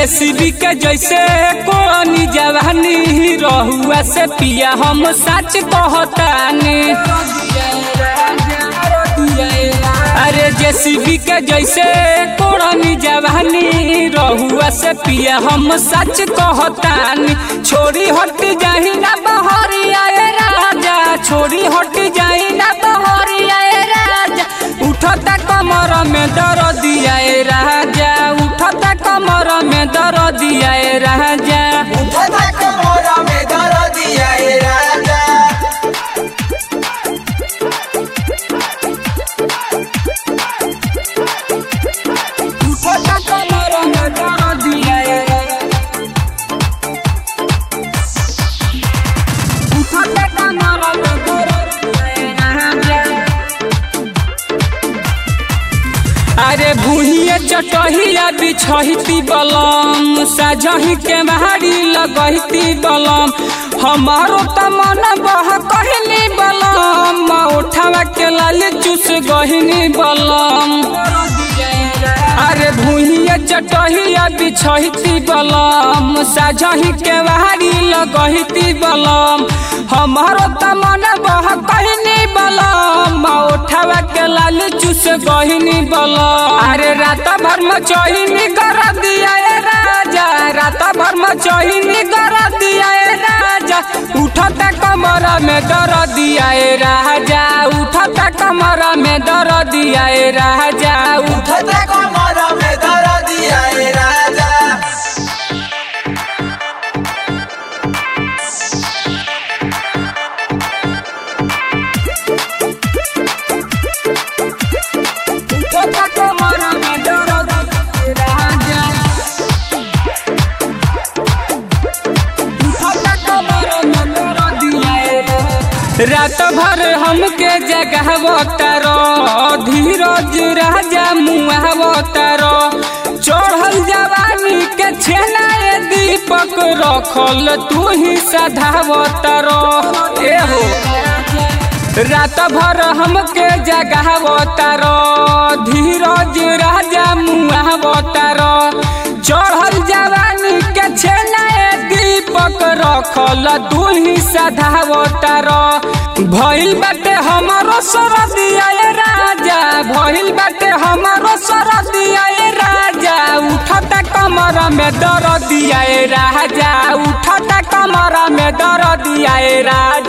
JCB के जैसे कोनी जवानी रहुआ से पिया हम सच कहतानी अरे जेसीबी के जैसे कोड़नी जवानी रहुआ से पिया हम सच कहतानी छोरी हट जाही ना बहरिया ए राजा छोरी हट जाही ना बहरिया ए राजा उठता कमर में दर्दिया ए राजा उठता कमर में दर्दिया ए राजा उठता कमरा में दर्दिया ए राजा उठता कमर में दर्दिया ए उठता कमर में दर्दिया ए राजा अरे भूहिए चटहिया बिछहिती बलम साझही के मारी लगहिती बलम हमारो त मन बह कहनी बलम उठावा के लाल चूस गहिनी बलम अरे भूहिए चटहिया बिछहिती बलम साझही के मारी लगहिती बलम हमारो त मन बह कहनी बलम उठावा के लाल चूस गहिनी बलम अरे रात भर में चहिनी कर दिया ए राजा रात भर में चहिनी कर दिया ए राजा उठता कमर में दर दिया ए राजा उठता कमर में दर दिया ए राजा उठ उठता कमरा में दर्दिया ए राजा उठता कमर में दर दिया ए राजा उठता कमर में दर दिया ए राजा। रात भर हमके जगावतार धीरज राजा मुआवतार चढ़ल जवानी के छेना ए दीपक रखल तू ही सधावतार ए हो रात भर हमके जगावतार धीरज राजा मुआवतार चढ़ल जवानी के छेना ए दीपक रखल तू ही सधावतार भइल बाटे हमारो सरदिया ए राजा भइल बाटे हमारो सरदिया ए राजा उठता कमर में दर्दिया ए राजा उठता कमर में दर्दिया ए राजा